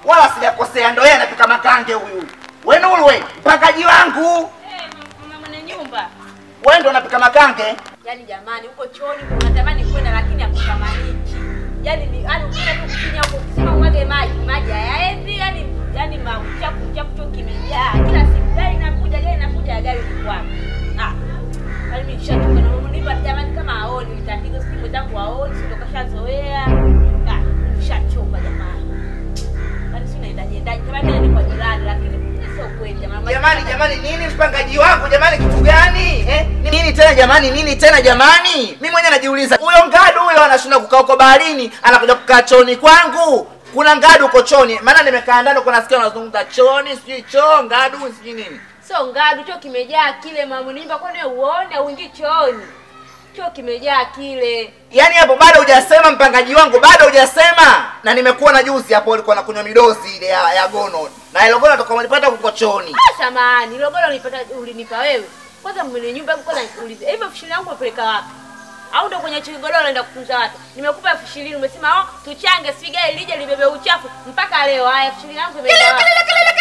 wala sijakosea, ndo yeye anapika makange huyu. We Nuru we, mpakaji wangu Eh, mama mwenye nyumba. we ndo unapika makange. Yaani jamani, huko chooni unatamani kwenda lakini hakutamaniki. Yaani ni yaani ukienda tu kukinya huko ukisema umwage maji, maji hayaendi, yaani yaani machafu chafu tu kimejaa. Kila siku gari inakuja, gari inakuja, ya gari ni kwako. Ah. Yaani mimi nishachoka na mama nipa jamani kama haoni ni tatizo, si mwenzangu haoni, si ndo kashazoea. Ah, nishachoka jamani. Yaani si unaendaje endaje? Kama ni kwa jirani lakini sio kweli jamani. Jamani, jamani, nini mpangaji wangu jamani, kitu gani eh? Nini tena jamani, nini tena jamani? Mimi mwenyewe najiuliza, huyo ngadu huyo anashinda kukaa huko baharini, anakuja kukaa chooni kwangu. Kuna ngadu huko chooni, maana nimekaa ndani huko nasikia wanazungumza chooni, sijui choo, ngadu, sijui nini. Sio ngadu, choo kimejaa kile mamunimba, kwani wewe uone au uingii chooni? Choo kimejaa kile. Yaani hapo bado hujasema mpangaji wangu, bado hujasema. Na nimekuwa na juzi hapo ulikuwa nakunywa midozi ile ya, ya gono. Na ile gono toka ulipata huko chooni. Ah, samahani, logoro ulipata ulinipa wewe. Kwanza mwenye nyumba yangu kwanza nikuulize. Hivyo elfu ishirini yangu umepeleka wapi? Au ndo kwenye chigodoro unaenda kutunza watu? Nimekupa elfu ishirini umesema oh, tuchange sigae lije libebe uchafu mpaka leo. Haya elfu ishirini yangu imeenda wapi?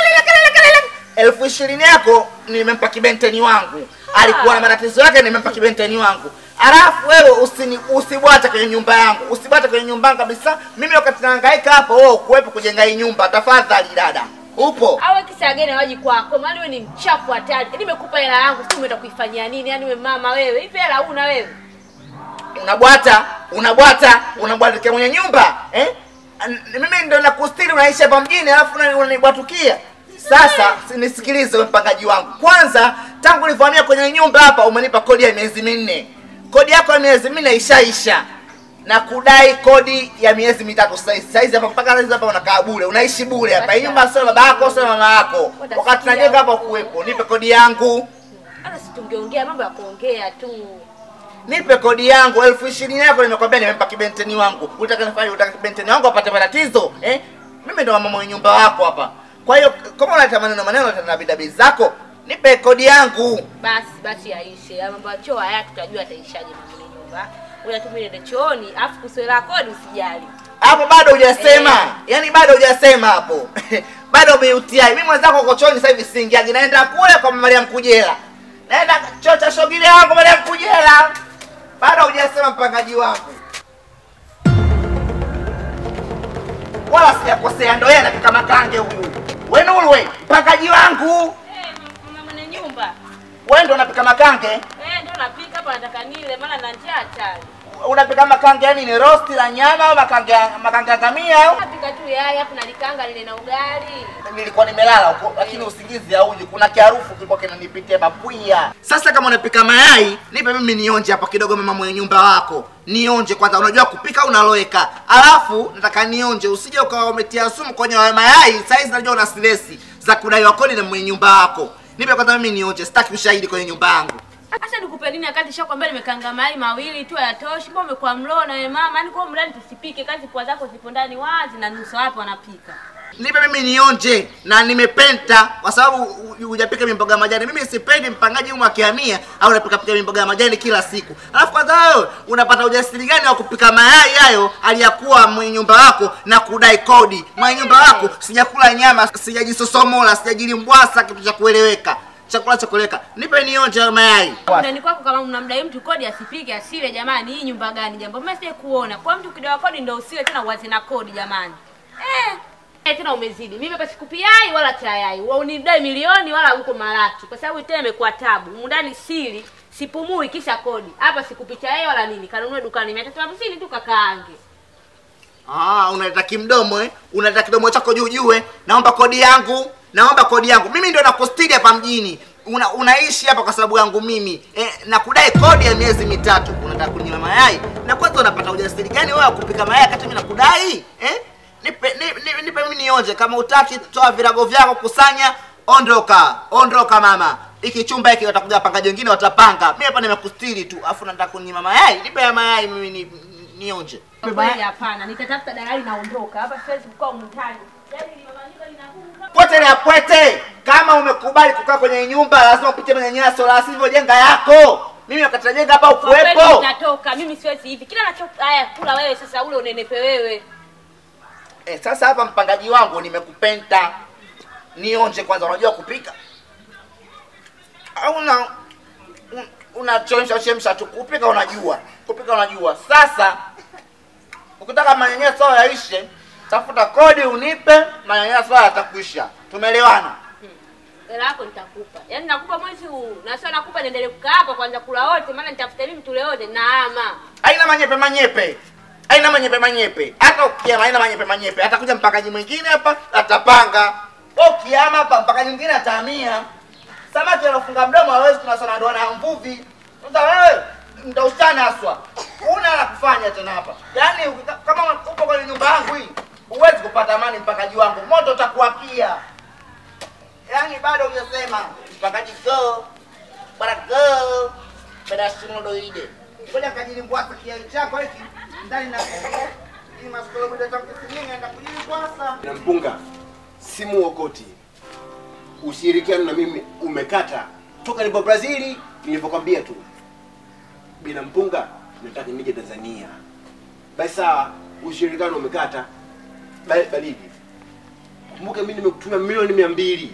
elfu ishirini yako nimempa kibenteni wangu alikuwa na matatizo yake nimempa kibenteni wangu alafu wewe usini usibwate kwenye nyumba yangu usibwate kwenye nyumba yangu kabisa mimi wakati nahangaika hapo wewe ukuwepo kujenga hii nyumba tafadhali dada upo Awe kisa gani waji kwako? Maana wewe ni mchafu hatari. Nimekupa hela yangu, sio umeenda kuifanyia nini? Yaani wewe mama wewe, hivi hela huna wewe? unabwata unabwata unabwatikia mwenye nyumba eh? An- mimi ndo nakustiri unaishi hapa mjini alafu una- unanibwatukia sasa si- nisikilize wewe mpangaji wangu kwanza tangu nilivyohamia kwenye nyumba hapa umenipa kodi ya miezi minne kodi yako ya miezi minne ishaisha na kudai kodi ya miezi mitatu saizi saizi hapa mpaka saizi hapa unakaa bure unaishi bure hapa hii nyumba sio baba yako sio mama yako wakati najenga hapa kuwepo nipe kodi yangu Hata si tungeongea mambo ya kuongea tu. nipe kodi yangu elfu ishirini yako nimekwambia nimempa kibenteni wangu utaka nifanye utaka kibenteni wangu apate matatizo eh? mimi ndo mama mwenye nyumba wako hapa kwa hiyo kama unaleta maneno maneno na bidabi zako nipe kodi yangu Basi basi yaishe. Ya mambo ya choo haya tutajua ataishaje mama mwenye nyumba. Wewe tu mimi nende chooni, afu kuswela kodi usijali. hapo bado hujasema Eh. yani bado hujasema hapo bado umeutia mimi mwenzako uko chooni sasa hivi siingiagi naenda kule kwa Mariam Kujela naenda choo cha shogile wangu Mariam Kujela bado hujasema mpangaji wangu wala sijakosea ndo yeye anapika makange huyu we Nuru we mpangaji wangu Eh, mama mwenye nyumba. we ndo unapika makange Eh, ndio napika hapa nataka nile maana na njaa hatari. unapika makange yani ni rosti la nyama au makange makange ya kamia au Napika tu yai hapo nalikanga lile na ugali. nilikuwa nimelala huko lakini usingizi hauji kuna kiharufu kilikuwa kinanipitia mapwia sasa kama unapika mayai nipe mimi nionje hapa kidogo mama mwenye nyumba wako nionje kwanza unajua kupika unaloweka alafu nataka nionje usije ukawa umetia sumu kwenye hayo mayai saizi najua una stresi za kudaiwa kodi na mwenye nyumba wako nipe kwanza mimi nionje sitaki ushahidi kwenye nyumba yangu Acha nikupe nini wakati nishakwambia nimekanga mayai mawili tu hayatoshi. Mbona umekuwa mloo na wewe mama? Yaani kwa hiyo mradi tusipike kazi kwa zako zipo ndani wazi na nusu wapo wanapika. nipe mimi nionje na nimepenta kwa sababu hu- hu- hujapika mimboga ya majani mimi sipendi mpangaji humu akihamia au unapika pika mimboga ya majani kila siku alafu kwanza wewe unapata ujasiri gani wa kupika mayai hayo aliyakuwa mwenye nyumba wako na kudai kodi mwenye nyumba wako sijakula nyama sijajisosomola sijajilimbwasa kitu cha kueleweka chakula cha kueleweka nipe nionje hayo mayai Ndani kwako kama mnamdai mtu kodi asipike asile jamani, hii nyumba gani jambo? Mimi sije kuona. Kwa mtu kidogo kodi ndio usile tena uanze na kodi jamani. Eh. Eh, tena umezidi. Mimi hapa sikupi yai wala chayai. Wewe unidai milioni wala huko maraki. Kwa sababu tena imekuwa tabu. Humu ndani sili, sipumui kisha kodi. Hapa sikupi chayai wala nini. Kanunue dukani 350 tu kakaange. Ah, unaleta kimdomo eh? Unaleta kidomo chako juu juu eh? Naomba kodi yangu, naomba kodi yangu. Mimi ndio nakustiri hapa mjini. Una, unaishi hapa kwa sababu yangu mimi eh, na kudai kodi ya miezi mitatu. Unataka kunyima mayai na kwanza unapata ujasiri gani wewe wa kupika mayai wakati mimi nakudai eh? Nipe, nipe, nipe, nipe mimi nionje. Kama utaki toa virago vyako, kusanya, ondoka, ondoka mama. Hiki chumba hiki watakuja wapangaji wengine watapanga. Mimi hapa nimekustiri tu, afu nataka kunyima mayai. Nipe ya mayai mimi ni, nionje. Kwa kweli hapana. Nitatafuta dalali naondoka. Hapa siwezi kukaa humu ndani. Yaani ni mama nyumba linakuka. Pwete na pwete, kama umekubali kukaa kwenye nyumba lazima upite kwenye nyaso, la sivyo jenga yako. Mimi wakati najenga hapa Kwa kweli ukuwepo. nitatoka. Mimi siwezi hivi. Kila nacho haya kula wewe sasa ule unenepe wewe. Eh, sasa hapa mpangaji wangu nimekupenda. Nionje kwanza unajua kupika? Au una un- unachemsha chemsha tu kupika unajua. Kupika unajua. Sasa ukitaka manyanyaso yaishe, tafuta kodi unipe, manyanyaso yatakuisha. Tumeelewana? Hela yako nitakupa. Yaani nakupa mwezi huu. Na sio nakupa niendelee kukaa hapa kwanza kula wote maana nitafuta mimi tule wote na ama. Haina manyepe manyepe. Haina manyepe manyepe. Hata ukiama haina manyepe manyepe. Atakuja mpakaji mwingine hapa atapanga. Ukiama hapa mpakaji mwingine atahamia. Samaki anafunga mdomo hawezi tunasana ndo na mvuvi. Sasa wewe ndio ustana haswa. Una la kufanya tena hapa. Yaani ukika- kama upo kwenye nyumba yangu hii huwezi kupata amani mpakaji wangu. Moto utakuwakia. Yaani bado hujasema mpakaji go. Bwana go. Bada shimodo ide. Ngoja kajilimbwasa kiai chako hiki ndani na hii maskolo bila tangu kisinyenga enda kujilimbwasa. na mpunga simu okoti ushirikiano na mimi umekata toka nipo brazili nilivyokwambia tu bila mpunga nataka nije tanzania basi sawa ushirikiano umekata Ba- baridi kumbuka mimi nimekutumia milioni mia mbili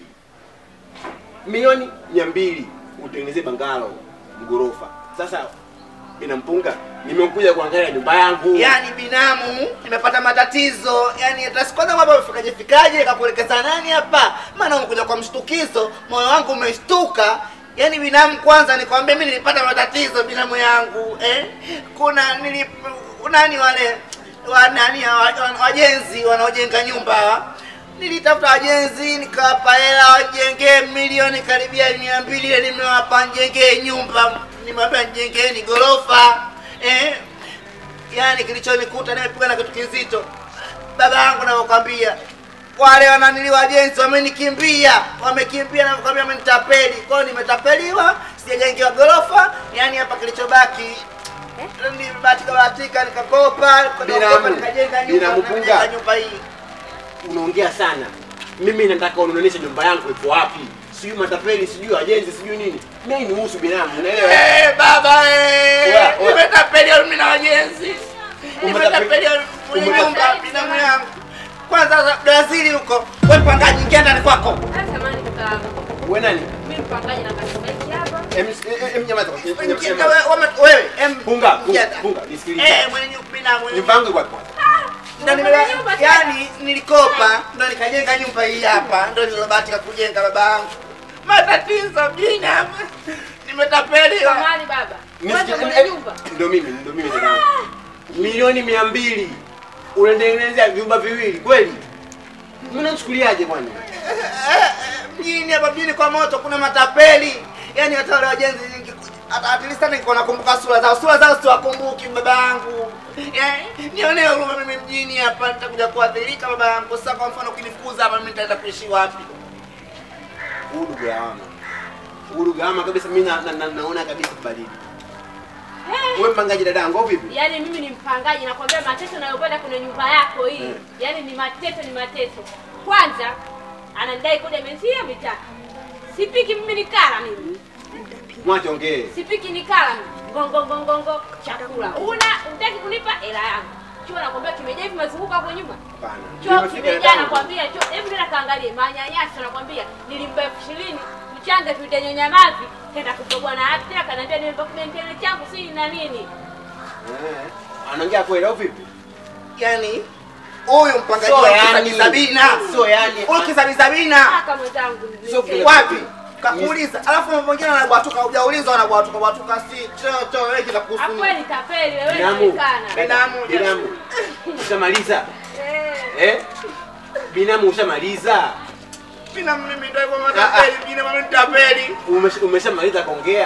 milioni mia mbili utengenezee bangalo mgorofa sasa bila mpunga nimekuja kuangalia nyumba yangu Yaani binamu nimepata matatizo. Yaani hata sikwanza mambo fikaje fikaje kakuelekeza nani hapa? Maana umekuja kwa mshtukizo, moyo wangu umeshtuka. Yaani binamu kwanza nikwambia mimi nilipata matatizo binamu yangu. Eh? Kuna nilip nani wale wa nani wa- wa- wajenzi wanaojenga nyumba hawa. Nilitafuta wajenzi nikawapa hela wajengee milioni karibia mia mbili ile nimewapa njengee nyumba nimewambia njengeni gorofa eh? Yaani kilichonikuta nimepigwa na kitu kizito. Baba yangu navyokwambia, wale wananili wajenzi wamenikimbia, wamekimbia navyokwambia, wamenitapeli. Kwa hiyo nimetapeliwa, sijajengewa gorofa. Yaani hapa kilichobaki nimebahatika bahatika nikakopa, Binamu, nikakopa, nikajenga nyumba, binamu nikajenga punga. nyumba hii. unaongea sana mimi nataka unionyeshe nyumba yangu iko wapi sijui matapeli sijui wajenzi sijui nini mimi nihusu binamu unaelewa Eh, baba eh, Oya, oya. nimetapeliwa mimi na wajenzi. Umetape- Nimetapeliwa mwenye umetape- nyumba binamu yangu. Kwanza za Brazili huko, wewe mpangaji ingia ndani kwako. Sasa samani kaka. wewe nani Mimi mpangaji na kasumeti hapa. em em- em nyamaza em- em- Ingia- em- wewe- wame- Wewe, em punga punga ingia- punga nisikilize Eh, mwenye nyumba binamu. mwenye nyumba yangu iko wapi Ndo nimeba- yani nilikopa ndo nikajenga nyumba hii hapa ndo nilobahatika kujenga baba yangu matatizo mjini hapa nimetapeliwa Samani baba. Wewe Nisikie- mwenye em- nyumba. ndo mimi ndo mimi tena milioni mia mbili unatengenezea vyumba viwili kweli mnachukuliaje kwani Eh, eh, mjini hapa mjini kwa moto kuna matapeli yani hata wale wajenzi ninge- hata at least hata niko nakumbuka sura zao sura zao siwakumbuki baba yangu Eh, nionee huruma mimi mjini hapa nitakuja kuadhirika baba yangu sasa kwa mfano ukinifukuza hapa mimi nitaenda kuishi wapi Uhuru gawama. Uhuru gawama kabisa mimi na, na, na, naona kabisa baridi. Wewe mpangaji dadangu au vipi? Yaani mimi ni mpangaji nakwambia mateso nayopata kwenye nyumba yako hii. Yaani ni mateso ni mateso. Kwanza anadai kodi ya miezi hiyo mitatu. Sipiki mimi ni kala mimi. Mwache ongee. Sipiki ni kala mimi. Ngongo ngongo ngongo chakula. Una unataki kunipa hela yangu. Chua nakwambia kimejaa hivi mazunguko hapo nyuma. Hapana. Choo Nimefika kimejaa dadangu. nakwambia, choo hebu nenda kaangalie manyanyaso nakwambia, nilimpa elfu ishirini mchanga tuitenyonya mavi, kenda kupigwa na hati tena kanaambia nimpa kibentele changu si na nini. Eh. Anaongea kweli au vipi? yani huyu mpangaji So wa yani- kisabisabina so yani- huyu kisabisabina Kaka mwenzangu, Sio nicheke. wapi kakuuliza alafu mambo mengine anabwatuka hujaulizwa anabwatuka bwatuka si choto wewe kila kuhusu Hapo nini? ni tapeli wewe Binamu. unaonekana. Binamu, Binamu. Ushamaliza? Eh. Eh? Binamu ushamaliza? Bina mimi ndio hivyo matapeli bina mimi nitapeli Umesha- Umeshamaliza kuongea?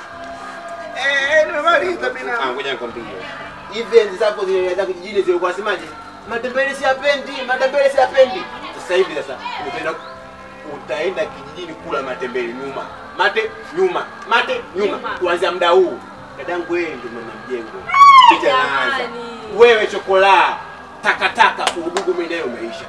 eh nimemaliza Ah, bina ngoja nikwambie. Hivi enzi zako zile za kijijini zilikuwa semaje? Matembele siyapendi, matembele siyapendi. Sasa hivi sasa utaenda utaenda kijijini kula matembele nyuma. Mate nyuma, mate nyuma. Nyuma. Kuanzia muda huu. Dadangu wewe ndio mama mjengo. Picha inaanza. jamani. Wewe chokola takataka udugu mimi nayo umeisha.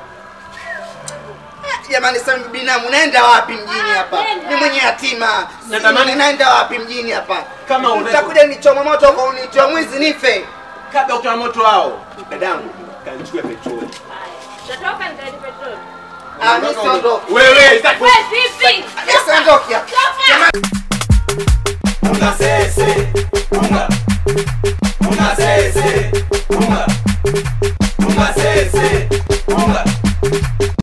jamani sasa binamu naenda wapi mjini hapa nenda. ni mwenye yatima Natamani- naenda wapi mjini hapa Kama una- utakuja nichoma moto kwa unitoa mwizi nife Kabla kutoa moto wao. Dadangu kanichukue petroli. Utatoka nikalete petroli. Ah, mimi siondoki. Wewe, sitaki- Wewe vipi? Mimi siondoki hapa. Toka! Unga sese, unga